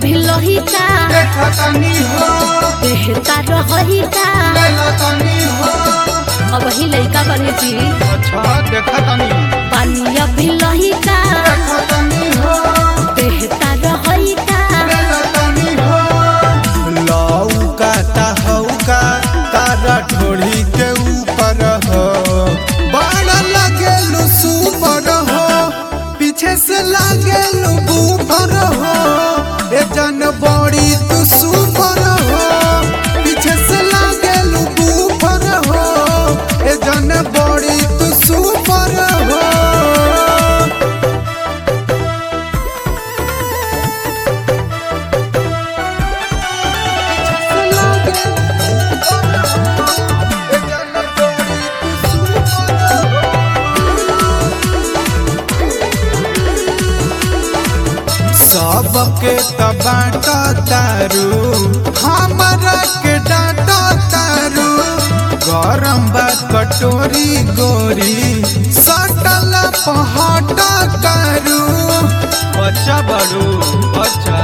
अभी लोहिका देखतनी हो देहता रहिका देखतनी हो अब ही लइका बने जी अच्छा देखतनी पानी अभी लोहिका देखतनी हो देहता रहिका देखतनी हो लौका तहौका तारा ढोड़ी के ऊपर हो बड़ा लगे सुपर हो पीछे से लागे ऊपर हो ए जन बड़ी तू सुपर हो पीछे से लागे ऊपर हो ए जन बड़ी तू सुपर हो सबके तबाटा तारू हमरा के डाटा तारू गरम बा कटोरी गोरी सटल पहाटा करू बच्चा बड़ू बच्चा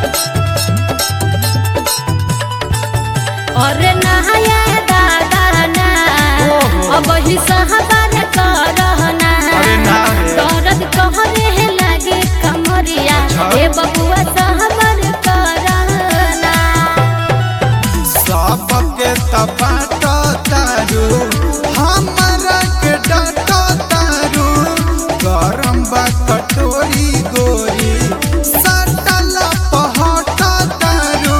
और नहाया दादा ना ओहो। अब ही सहबर करहना अरे ना रे। दर्द कहरे लागे कमरिया अच्छा। ए बबुआ सहबर करहना सबके तपाटा तारू हमरा के डाटा तारू गरम बा कटोरी गोरी सटल पहाटा तारू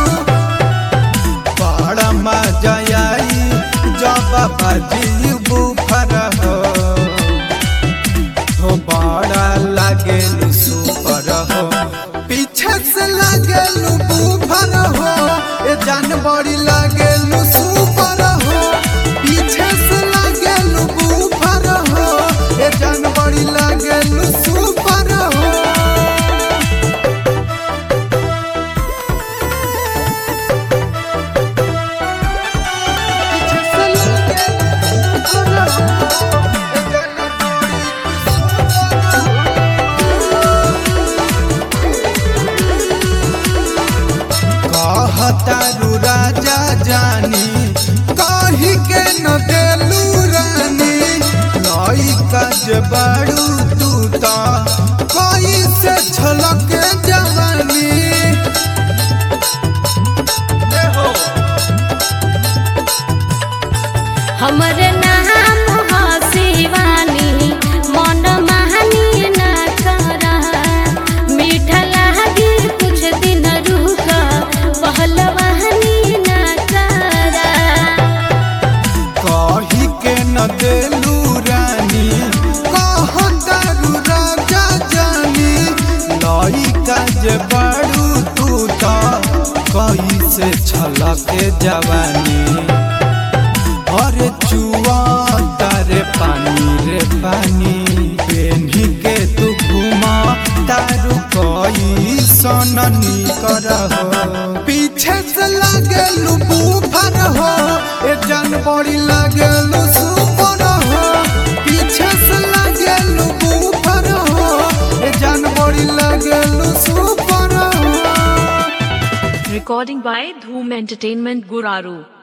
बड़ा मजा आई जब बाजी बुफर हो हो बड़ा लागे सुपर हो पीछे से लागे बुफर हो ए जान बड़ी लागे सुपर हो पीछे से लागे बुफर हो ए जान बड़ी लागे सुपर हो कहतारू राजा जानी कही के न देलू रानी लइका जे बाड़ू तू ता कई से छलक जवानी ए हो हमरे नाम ह शिवानी मन महानी न कर मीठा लागी कुछ दिन रुक पहलवानी न कर कही के न देलू रानी कहतारू राजा जानी लइका जे बाड़ू तू ता कई से छलक जवानी अरे चुआ तारे पानी रे पानी पेन्ही के तू घुमा तारू कोई सननी कर हो पीछे से लागे बुफर हो ए जान बड़ी लागे सुपर हो पीछे से लागे बुफर हो ए जान बड़ी लागे सुपर हो Recording by Dhoom Entertainment Guraru.